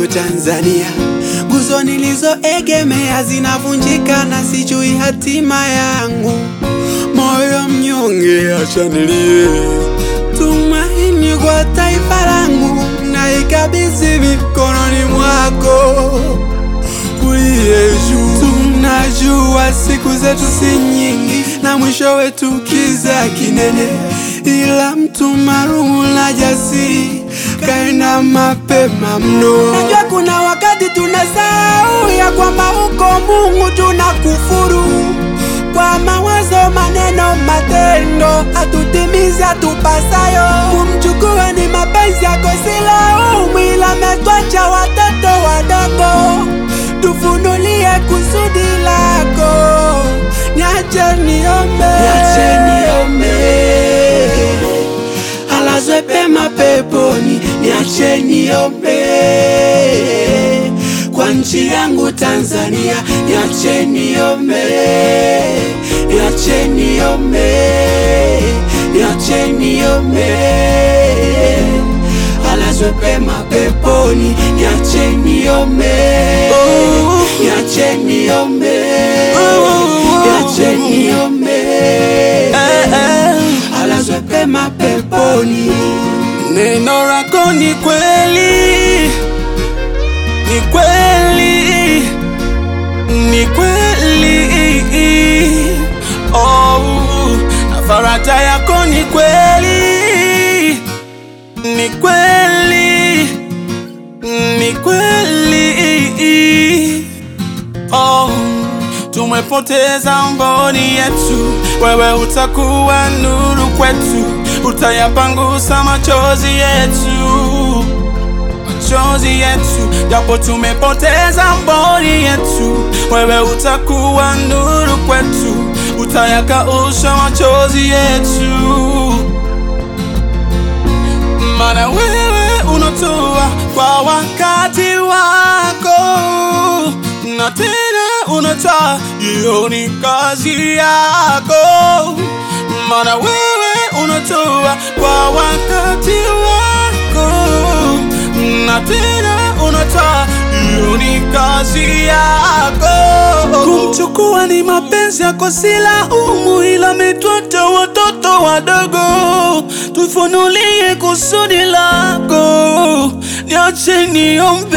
yangu Tanzania, nguzo nilizoegemea zinavunjika na sijui hatima yangu. Moyo mnyonge, acha nilie, tumaini kwa taifa langu na ikabidhi mikononi mwako uliye juu. Tunajua siku zetu si nyingi na mwisho wetu kiza kinene, ila mtu marumu na jasiri kaenda mapema mno. Najua kuna wakati tunasahau ya kwamba uko Mungu, tunakufuru kwa mawazo, maneno, matendo, hatutimizi hatupasayo. Kumchukua ni mapenzi yako, si laumu, ila ametwacha watoto wadogo. Tufunulie kusudi lako, niache niombe, niache niombe, alazwe pema peponi, niache niombe kwa nchi yangu Tanzania, niache niombe, niache niombe, niache niombe, alazwe pema peponi, niache niombe, niache niombe, niache niombe, alazwe pema peponi. Neno lako ni kweli ni kweli, ni kweli, oh, na faraja yako ni kweli, ni kweli, ni kweli, oh, tumepoteza mboni yetu, wewe utakuwa nuru kwetu, utayapangusa machozi yetu machozi yetu, japo tumepoteza mboni yetu, wewe utakuwa nuru kwetu, utayakausha machozi yetu, maana wewe unatoa kwa wakati wako, na tena unatoa, hiyo ni kazi yako, maana wewe unatoa kwa wakati wako na tena unatoa, hiyo ni kazi yako. Kumchukua ni mapenzi yako, si laumu, ila ametwacha watoto wadogo. Tufunulie kusudi lako, niache niombe,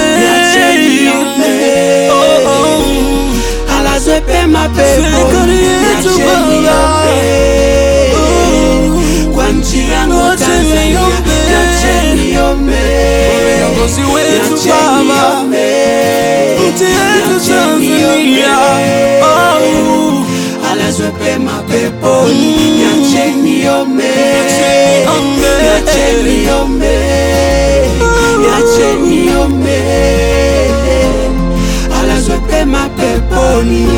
oh, oh. alazwe pema Serikali yetu Niache Baba. niombe. kwa nchi yangu Niache Tanzania, niombe. niache niombe, Viongozi wetu Niache Baba, niombe. nchi yetu Niache Tanzania, niombe. oh. alazwe pema peponi, niache niombe, niombe. niache niombe, niache niombe, alazwe pema peponi.